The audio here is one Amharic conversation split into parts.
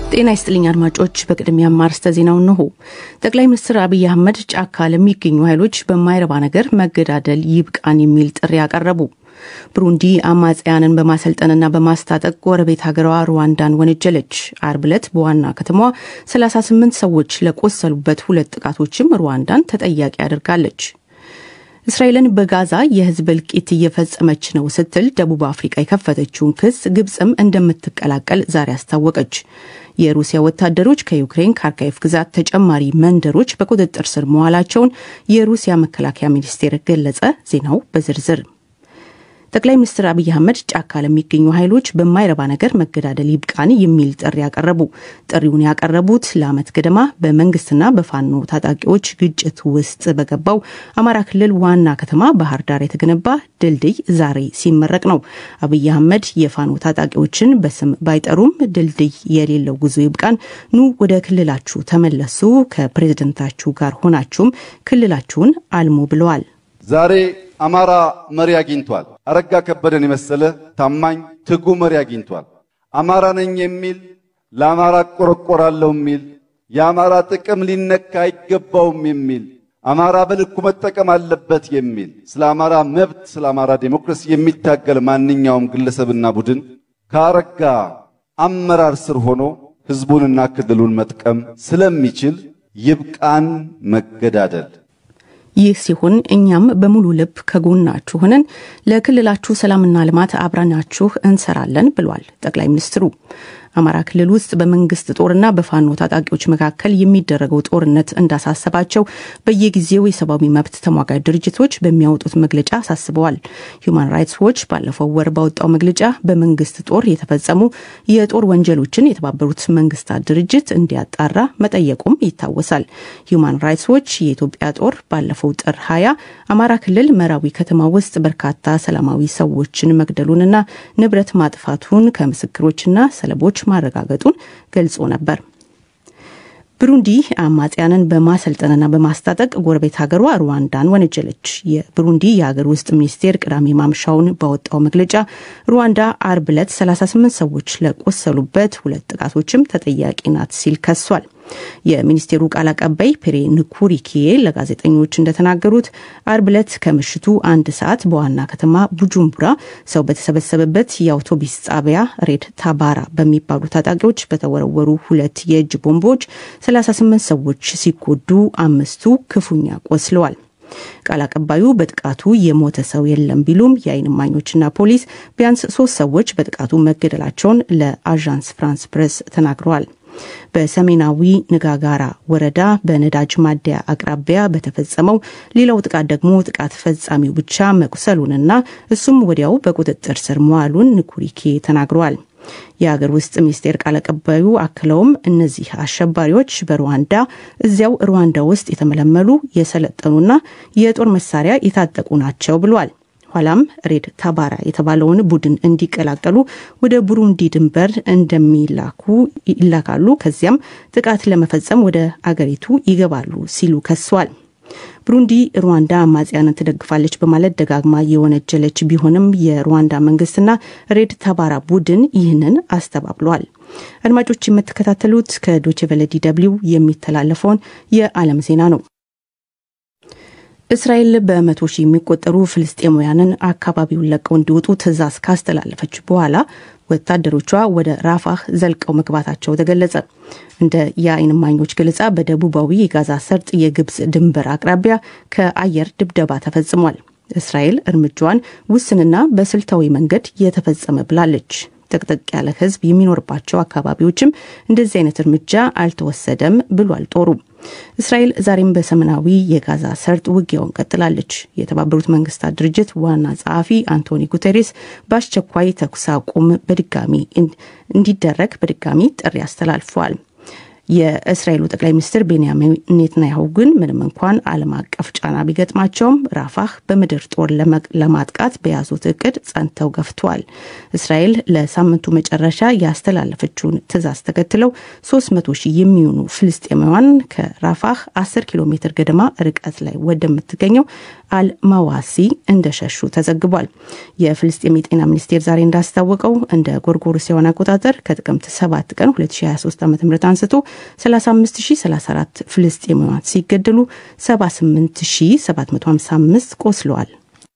ጤና ይስጥልኝ አድማጮች። በቅድሚያ አርዕስተ ዜናው እንሆ። ጠቅላይ ሚኒስትር አብይ አህመድ ጫካ ለሚገኙ ኃይሎች በማይረባ ነገር መገዳደል ይብቃን የሚል ጥሪ ያቀረቡ። ብሩንዲ አማጽያንን በማሰልጠንና በማስታጠቅ ጎረቤት ሀገሯ ሩዋንዳን ወነጀለች። አርብ ዕለት በዋና ከተማዋ 38 ሰዎች ለቆሰሉበት ሁለት ጥቃቶችም ሩዋንዳን ተጠያቂ አድርጋለች። እስራኤልን በጋዛ የህዝብ እልቂት እየፈጸመች ነው ስትል ደቡብ አፍሪቃ የከፈተችውን ክስ ግብፅም እንደምትቀላቀል ዛሬ አስታወቀች። የሩሲያ ወታደሮች ከዩክሬን ካርካይፍ ግዛት ተጨማሪ መንደሮች በቁጥጥር ስር መዋላቸውን የሩሲያ መከላከያ ሚኒስቴር ገለጸ። ዜናው በዝርዝር ጠቅላይ ሚኒስትር አብይ አህመድ ጫካ ለሚገኙ ኃይሎች በማይረባ ነገር መገዳደል ይብቃን የሚል ጥሪ ያቀረቡ። ጥሪውን ያቀረቡት ለዓመት ገደማ በመንግስትና በፋኖ ታጣቂዎች ግጭት ውስጥ በገባው አማራ ክልል ዋና ከተማ ባህር ዳር የተገነባ ድልድይ ዛሬ ሲመረቅ ነው። አብይ አህመድ የፋኖ ታጣቂዎችን በስም ባይጠሩም ድልድይ የሌለው ጉዞ ይብቃን፣ ኑ ወደ ክልላችሁ ተመለሱ፣ ከፕሬዝደንታችሁ ጋር ሆናችሁም ክልላችሁን አልሙ ብለዋል። ዛሬ አማራ መሪ አግኝቷል። አረጋ ከበደን የመሰለ ታማኝ ትጉ መሪ አግኝቷል። አማራ ነኝ የሚል ለአማራ እቆረቆራለሁ የሚል የአማራ ጥቅም ሊነካ አይገባውም የሚል አማራ በልኩ መጠቀም አለበት የሚል ስለ አማራ መብት፣ ስለ አማራ ዴሞክራሲ የሚታገል ማንኛውም ግለሰብና ቡድን ከአረጋ አመራር ስር ሆኖ ሕዝቡንና ክልሉን መጥቀም ስለሚችል ይብቃን መገዳደል። ይህ ሲሆን እኛም በሙሉ ልብ ከጎናችሁ ሆነን ለክልላችሁ ሰላምና ልማት አብረናችሁ እንሰራለን ብሏል ጠቅላይ ሚኒስትሩ። አማራ ክልል ውስጥ በመንግስት ጦርና በፋኖ ታጣቂዎች መካከል የሚደረገው ጦርነት እንዳሳሰባቸው በየጊዜው የሰብአዊ መብት ተሟጋጅ ድርጅቶች በሚያወጡት መግለጫ አሳስበዋል። ሁማን ራይትስ ዎች ባለፈው ወር ባወጣው መግለጫ በመንግስት ጦር የተፈጸሙ የጦር ወንጀሎችን የተባበሩት መንግስታት ድርጅት እንዲያጣራ መጠየቁም ይታወሳል። ሁማን ራይትስ ዎች የኢትዮጵያ ጦር ባለፈው ጥር ሀያ አማራ ክልል መራዊ ከተማ ውስጥ በርካታ ሰላማዊ ሰዎችን መግደሉንና ንብረት ማጥፋቱን ከምስክሮችና ሰለቦች ማረጋገጡን ገልጾ ነበር። ብሩንዲ አማጽያንን በማሰልጠንና በማስታጠቅ ጎረቤት ሀገሯ ሩዋንዳን ወነጀለች። የብሩንዲ የሀገር ውስጥ ሚኒስቴር ቅዳሜ ማምሻውን ባወጣው መግለጫ ሩዋንዳ አርብ ዕለት 38 ሰዎች ለቆሰሉበት ሁለት ጥቃቶችም ተጠያቂ ናት ሲል ከሷል። የሚኒስቴሩ ቃል አቀባይ ፔሬ ንኩሪኪዬ ለጋዜጠኞች እንደተናገሩት አርብ ዕለት ከምሽቱ አንድ ሰዓት በዋና ከተማ ቡጁምቡራ ሰው በተሰበሰበበት የአውቶቡስ ጣቢያ ሬድ ታባራ በሚባሉ ታጣቂዎች በተወረወሩ ሁለት የእጅ ቦምቦች 38 ሰዎች ሲጎዱ አምስቱ ክፉኛ ቆስለዋል። ቃል አቀባዩ በጥቃቱ የሞተ ሰው የለም ቢሉም የዓይን እማኞችና ፖሊስ ቢያንስ ሶስት ሰዎች በጥቃቱ መገደላቸውን ለአዣንስ ፍራንስ ፕሬስ ተናግረዋል። በሰሜናዊ ንጋጋራ ወረዳ በነዳጅ ማደያ አቅራቢያ በተፈጸመው ሌላው ጥቃት ደግሞ ጥቃት ፈጻሚው ብቻ መቁሰሉንና እሱም ወዲያው በቁጥጥር ስር መዋሉን ንኩሪኬ ተናግረዋል። የሀገር ውስጥ ሚኒስቴር ቃል አቀባዩ አክለውም እነዚህ አሸባሪዎች በሩዋንዳ እዚያው ሩዋንዳ ውስጥ የተመለመሉ የሰለጠኑና የጦር መሳሪያ የታጠቁ ናቸው ብሏል። ኋላም ሬድ ታባራ የተባለውን ቡድን እንዲቀላቀሉ ወደ ቡሩንዲ ድንበር እንደሚላኩ ይላካሉ። ከዚያም ጥቃት ለመፈጸም ወደ አገሪቱ ይገባሉ ሲሉ ከሷል። ብሩንዲ ሩዋንዳ አማጽያንን ትደግፋለች በማለት ደጋግማ የወነጀለች ቢሆንም የሩዋንዳ መንግስትና ሬድ ታባራ ቡድን ይህንን አስተባብሏል። አድማጮች የምትከታተሉት ከዶችቨለ ዲ ደብልዩ የሚተላለፈውን የዓለም ዜና ነው። እስራኤል በመቶ ሺህ የሚቆጠሩ ፍልስጤማውያንን አካባቢውን ለቀው እንዲወጡ ትዕዛዝ ካስተላለፈች በኋላ ወታደሮቿ ወደ ራፋህ ዘልቀው መግባታቸው ተገለጸ። እንደ የዓይን እማኞች ገለጻ በደቡባዊ የጋዛ ሰርጥ የግብፅ ድንበር አቅራቢያ ከአየር ድብደባ ተፈጽሟል። እስራኤል እርምጃዋን ውስንና በስልታዊ መንገድ የተፈጸመ ብላለች። ጥቅጥቅ ያለ ሕዝብ የሚኖርባቸው አካባቢዎችም እንደዚህ አይነት እርምጃ አልተወሰደም ብሏል ጦሩ። እስራኤል ዛሬም በሰሜናዊ የጋዛ ሰርጥ ውጊያውን ቀጥላለች። የተባበሩት መንግስታት ድርጅት ዋና ጸሐፊ አንቶኒ ጉቴሬስ በአስቸኳይ ተኩስ አቁም በድጋሚ እንዲደረግ በድጋሚ ጥሪ አስተላልፈዋል። የእስራኤሉ ጠቅላይ ሚኒስትር ቤንያሚን ኔትንያሁ ግን ምንም እንኳን ዓለም አቀፍ ጫና ቢገጥማቸውም ራፋህ በምድር ጦር ለማጥቃት በያዙት እቅድ ጸንተው ገፍተዋል። እስራኤል ለሳምንቱ መጨረሻ ያስተላለፈችውን ትዕዛዝ ተከትለው 300 ሺህ የሚሆኑ ፍልስጤማውያን ከራፋህ 10 ኪሎ ሜትር ገደማ ርቀት ላይ ወደምትገኘው አልማዋሲ እንደሸሹ ተዘግቧል። የፍልስጤም የጤና ሚኒስቴር ዛሬ እንዳስታወቀው እንደ ጎርጎሮሳውያን አቆጣጠር ከጥቅምት 7 ቀን 2023 ዓ ም አንስቶ 35034 ፍልስጤማውያን ሲገደሉ 78755 ቆስለዋል።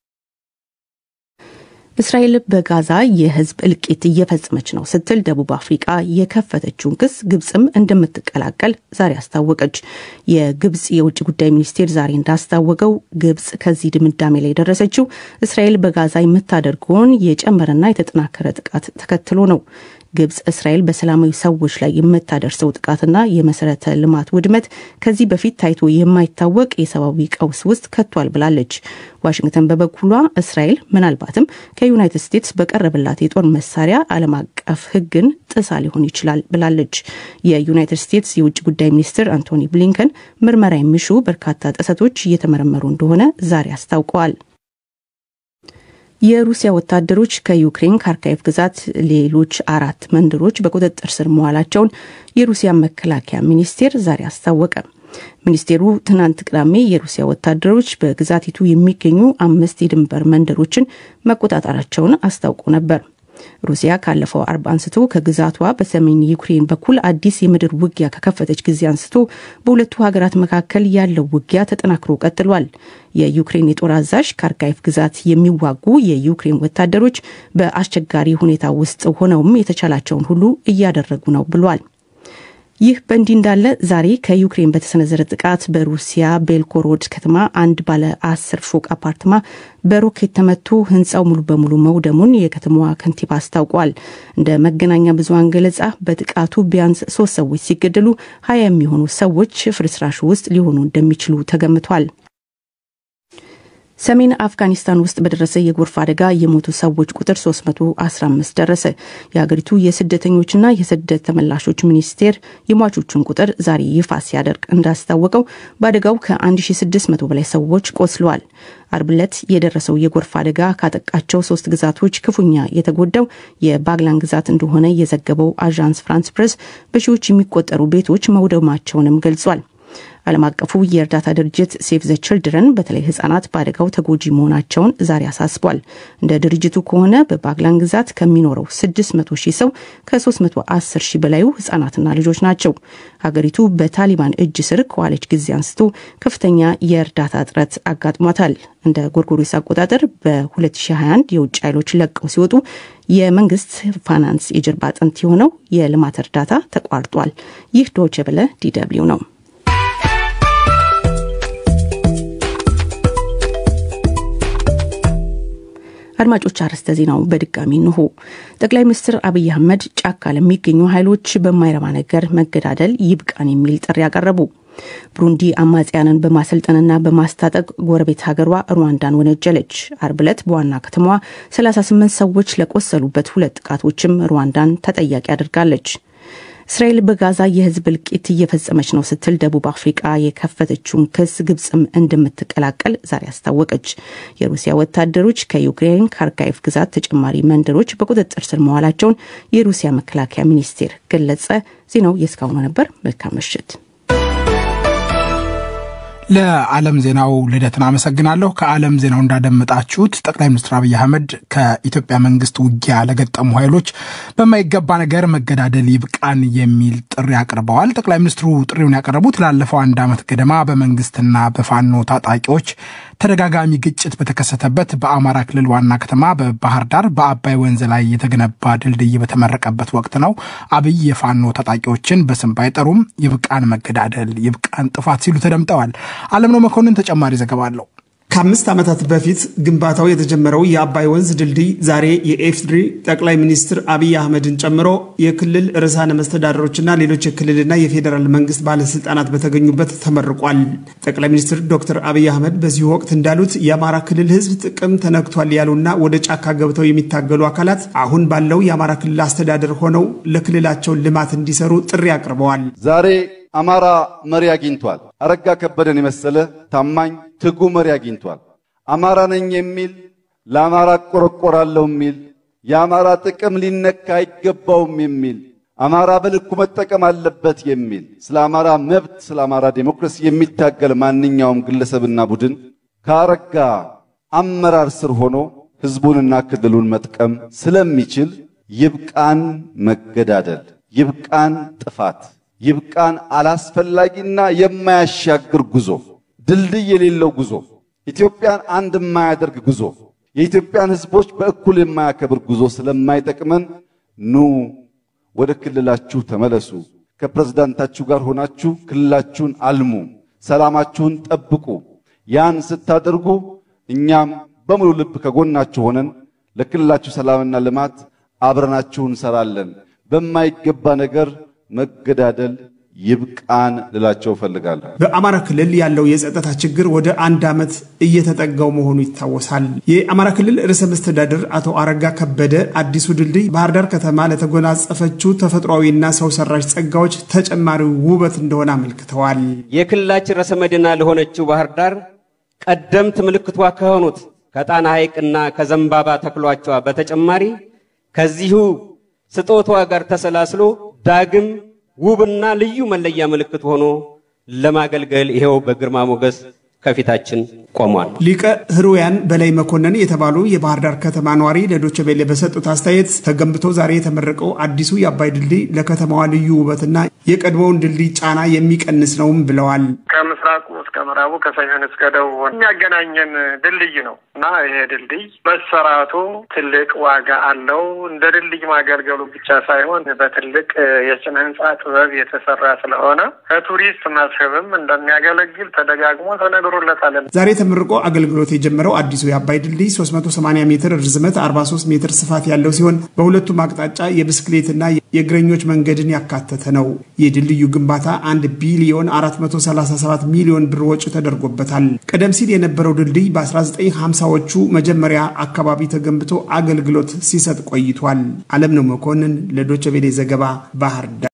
እስራኤል በጋዛ የሕዝብ እልቂት እየፈጸመች ነው ስትል ደቡብ አፍሪቃ የከፈተችውን ክስ ግብፅም እንደምትቀላቀል ዛሬ አስታወቀች። የግብፅ የውጭ ጉዳይ ሚኒስቴር ዛሬ እንዳስታወቀው ግብፅ ከዚህ ድምዳሜ ላይ የደረሰችው እስራኤል በጋዛ የምታደርገውን የጨመረና የተጠናከረ ጥቃት ተከትሎ ነው። ግብፅ እስራኤል በሰላማዊ ሰዎች ላይ የምታደርሰው ጥቃትና የመሰረተ ልማት ውድመት ከዚህ በፊት ታይቶ የማይታወቅ የሰብአዊ ቀውስ ውስጥ ከቷል ብላለች። ዋሽንግተን በበኩሏ እስራኤል ምናልባትም ከዩናይትድ ስቴትስ በቀረበላት የጦር መሳሪያ ዓለም አቀፍ ሕግን ጥሳ ሊሆን ይችላል ብላለች። የዩናይትድ ስቴትስ የውጭ ጉዳይ ሚኒስትር አንቶኒ ብሊንከን ምርመራ የሚሹ በርካታ ጥሰቶች እየተመረመሩ እንደሆነ ዛሬ አስታውቀዋል። የሩሲያ ወታደሮች ከዩክሬን ካርካይቭ ግዛት ሌሎች አራት መንደሮች በቁጥጥር ስር መዋላቸውን የሩሲያ መከላከያ ሚኒስቴር ዛሬ አስታወቀ። ሚኒስቴሩ ትናንት ቅዳሜ የሩሲያ ወታደሮች በግዛቲቱ የሚገኙ አምስት የድንበር መንደሮችን መቆጣጠራቸውን አስታውቆ ነበር። ሩሲያ ካለፈው አርብ አንስቶ ከግዛቷ በሰሜን ዩክሬን በኩል አዲስ የምድር ውጊያ ከከፈተች ጊዜ አንስቶ በሁለቱ ሀገራት መካከል ያለው ውጊያ ተጠናክሮ ቀጥሏል። የዩክሬን የጦር አዛዥ ካርካይፍ ግዛት የሚዋጉ የዩክሬን ወታደሮች በአስቸጋሪ ሁኔታ ውስጥ ሆነውም የተቻላቸውን ሁሉ እያደረጉ ነው ብሏል። ይህ በእንዲህ እንዳለ ዛሬ ከዩክሬን በተሰነዘረ ጥቃት በሩሲያ ቤልኮሮድ ከተማ አንድ ባለ አስር ፎቅ አፓርትማ በሮኬት ተመቶ ሕንፃው ሙሉ በሙሉ መውደሙን የከተማዋ ከንቲባ አስታውቋል። እንደ መገናኛ ብዙኃን ገለጻ በጥቃቱ ቢያንስ ሶስት ሰዎች ሲገደሉ ሀያ የሚሆኑ ሰዎች ፍርስራሹ ውስጥ ሊሆኑ እንደሚችሉ ተገምቷል። ሰሜን አፍጋኒስታን ውስጥ በደረሰ የጎርፍ አደጋ የሞቱ ሰዎች ቁጥር 315 ደረሰ። የሀገሪቱ የስደተኞችና የስደት ተመላሾች ሚኒስቴር የሟቾቹን ቁጥር ዛሬ ይፋ ሲያደርግ እንዳስታወቀው በአደጋው ከ1600 በላይ ሰዎች ቆስለዋል። አርብ ዕለት የደረሰው የጎርፍ አደጋ ካጠቃቸው ሶስት ግዛቶች ክፉኛ የተጎዳው የባግላን ግዛት እንደሆነ የዘገበው አዣንስ ፍራንስ ፕሬስ በሺዎች የሚቆጠሩ ቤቶች መውደማቸውንም ገልጿል። ዓለም አቀፉ የእርዳታ ድርጅት ሴቭ ዘ ችልድረን በተለይ ህጻናት በአደጋው ተጎጂ መሆናቸውን ዛሬ አሳስቧል። እንደ ድርጅቱ ከሆነ በባግላን ግዛት ከሚኖረው 600 ሺህ ሰው ከ310 ሺህ በላዩ ህጻናትና ልጆች ናቸው። ሀገሪቱ በታሊባን እጅ ስር ከዋለች ጊዜ አንስቶ ከፍተኛ የእርዳታ እጥረት አጋጥሟታል። እንደ ጎርጎሮስ አቆጣጠር በ2021 የውጭ ኃይሎች ለቀው ሲወጡ የመንግስት ፋይናንስ የጀርባ አጥንት የሆነው የልማት እርዳታ ተቋርጧል። ይህ ዶይቼ ቬለ ዲደብሊው ነው። አድማጮች አርዕስተ ዜናው በድጋሚ እንሆ። ጠቅላይ ሚኒስትር አብይ አህመድ ጫካ ለሚገኙ ኃይሎች በማይረባ ነገር መገዳደል ይብቃን የሚል ጥሪ ያቀረቡ። ብሩንዲ አማጽያንን በማሰልጠንና በማስታጠቅ ጎረቤት ሀገሯ ሩዋንዳን ወነጀለች። አርብ ዕለት በዋና ከተማዋ 38 ሰዎች ለቆሰሉበት ሁለት ጥቃቶችም ሩዋንዳን ተጠያቂ አድርጋለች። እስራኤል በጋዛ የህዝብ እልቂት እየፈጸመች ነው ስትል ደቡብ አፍሪቃ የከፈተችውን ክስ ግብፅም እንደምትቀላቀል ዛሬ አስታወቀች። የሩሲያ ወታደሮች ከዩክሬን ካርካይፍ ግዛት ተጨማሪ መንደሮች በቁጥጥር ስር መዋላቸውን የሩሲያ መከላከያ ሚኒስቴር ገለጸ። ዜናው የእስካሁኑ ነበር። መልካም ምሽት። ለዓለም ዜናው ልደትን አመሰግናለሁ። ከዓለም ዜናው እንዳደመጣችሁት ጠቅላይ ሚኒስትር አብይ አህመድ ከኢትዮጵያ መንግስት ውጊያ ለገጠሙ ኃይሎች በማይገባ ነገር መገዳደል ይብቃን የሚል ጥሪ አቅርበዋል። ጠቅላይ ሚኒስትሩ ጥሪውን ያቀረቡት ላለፈው አንድ ዓመት ገደማ በመንግስትና በፋኖ ታጣቂዎች ተደጋጋሚ ግጭት በተከሰተበት በአማራ ክልል ዋና ከተማ በባህር ዳር በአባይ ወንዝ ላይ የተገነባ ድልድይ በተመረቀበት ወቅት ነው። አብይ የፋኖ ታጣቂዎችን በስም ባይጠሩም ይብቃን መገዳደል፣ ይብቃን ጥፋት ሲሉ ተደምጠዋል። አለምነው መኮንን ተጨማሪ ዘገባ አለው። ከአምስት ዓመታት በፊት ግንባታው የተጀመረው የአባይ ወንዝ ድልድይ ዛሬ የኢፌዴሪ ጠቅላይ ሚኒስትር አብይ አህመድን ጨምሮ የክልል ርዕሳነ መስተዳደሮችና ሌሎች የክልልና የፌዴራል መንግስት ባለስልጣናት በተገኙበት ተመርቋል። ጠቅላይ ሚኒስትር ዶክተር አብይ አህመድ በዚሁ ወቅት እንዳሉት የአማራ ክልል ህዝብ ጥቅም ተነክቷል ያሉና ወደ ጫካ ገብተው የሚታገሉ አካላት አሁን ባለው የአማራ ክልል አስተዳደር ሆነው ለክልላቸው ልማት እንዲሰሩ ጥሪ አቅርበዋል። ዛሬ አማራ መሪ አግኝቷል። አረጋ ከበደን የመሰለ ታማኝ ትጉ መሪ አግኝቷል። አማራ ነኝ የሚል ለአማራ እቆረቆራለሁ የሚል የአማራ ጥቅም ሊነካ አይገባውም የሚል አማራ በልኩ መጠቀም አለበት የሚል ስለ አማራ መብት፣ ስለ አማራ ዴሞክራሲ የሚታገል ማንኛውም ግለሰብና ቡድን ከአረጋ አመራር ስር ሆኖ ህዝቡንና ክልሉን መጥቀም ስለሚችል ይብቃን መገዳደል፣ ይብቃን ጥፋት ይብቃን አላስፈላጊና የማያሻግር ጉዞ፣ ድልድይ የሌለው ጉዞ፣ ኢትዮጵያን አንድ የማያደርግ ጉዞ፣ የኢትዮጵያን ህዝቦች በእኩል የማያከብር ጉዞ ስለማይጠቅመን ኑ ወደ ክልላችሁ ተመለሱ። ከፕሬዝዳንታችሁ ጋር ሆናችሁ ክልላችሁን አልሙ፣ ሰላማችሁን ጠብቁ። ያን ስታደርጉ እኛም በሙሉ ልብ ከጎናችሁ ሆነን ለክልላችሁ ሰላምና ልማት አብረናችሁ እንሰራለን። በማይገባ ነገር መገዳደል ይብቃን ልላቸው እፈልጋለሁ። በአማራ ክልል ያለው የጸጥታ ችግር ወደ አንድ ዓመት እየተጠጋው መሆኑ ይታወሳል። የአማራ ክልል ርዕሰ መስተዳድር አቶ አረጋ ከበደ አዲሱ ድልድይ ባህር ዳር ከተማ ለተጎናጸፈችው ተፈጥሯዊና ሰው ሰራሽ ጸጋዎች ተጨማሪ ውበት እንደሆነ አመልክተዋል። የክልላችን ርዕሰ መዲና ለሆነችው ባህር ዳር ቀደምት ምልክቷ ከሆኑት ከጣና ሐይቅና ከዘንባባ ተክሏቿ በተጨማሪ ከዚሁ ስጦታዋ ጋር ተሰላስሎ ዳግም ውብና ልዩ መለያ ምልክት ሆኖ ለማገልገል ይሄው በግርማ ሞገስ ከፊታችን ቆሟል። ሊቀ ህሩያን በላይ መኮንን የተባሉ የባህር ዳር ከተማ ነዋሪ ለዶቼ ቬለ በሰጡት አስተያየት ተገንብቶ ዛሬ የተመረቀው አዲሱ የአባይ ድልድይ ለከተማዋ ልዩ ውበትና የቀድሞውን ድልድይ ጫና የሚቀንስ ነውም ብለዋል። ከምስራቁ እስከ ምዕራቡ ከሰሜን እስከ ደቡብ የሚያገናኘን ድልድይ ነው እና ይሄ ድልድይ መሰራቱ ትልቅ ዋጋ አለው። እንደ ድልድይ ማገልገሉ ብቻ ሳይሆን በትልቅ የስነ ህንፃ ጥበብ የተሰራ ስለሆነ ከቱሪስት መስህብም እንደሚያገለግል ተደጋግሞ ተነግሮለታል። ዛሬ ተመርቆ አገልግሎት የጀመረው አዲሱ የአባይ ድልድይ 380 ሜትር ርዝመት፣ 43 ሜትር ስፋት ያለው ሲሆን በሁለቱም አቅጣጫ የብስክሌትና የእግረኞች መንገድን ያካተተ ነው። የድልድዩ ግንባታ 1 ቢሊዮን 437 ሚሊዮን ብር ወጪ ተደርጎበታል። ቀደም ሲል የነበረው ድልድይ በ1950ዎቹ መጀመሪያ አካባቢ ተገንብቶ አገልግሎት ሲሰጥ ቆይቷል። አለም ነው መኮንን ለዶቸ ቬሌ ዘገባ ባህር ዳር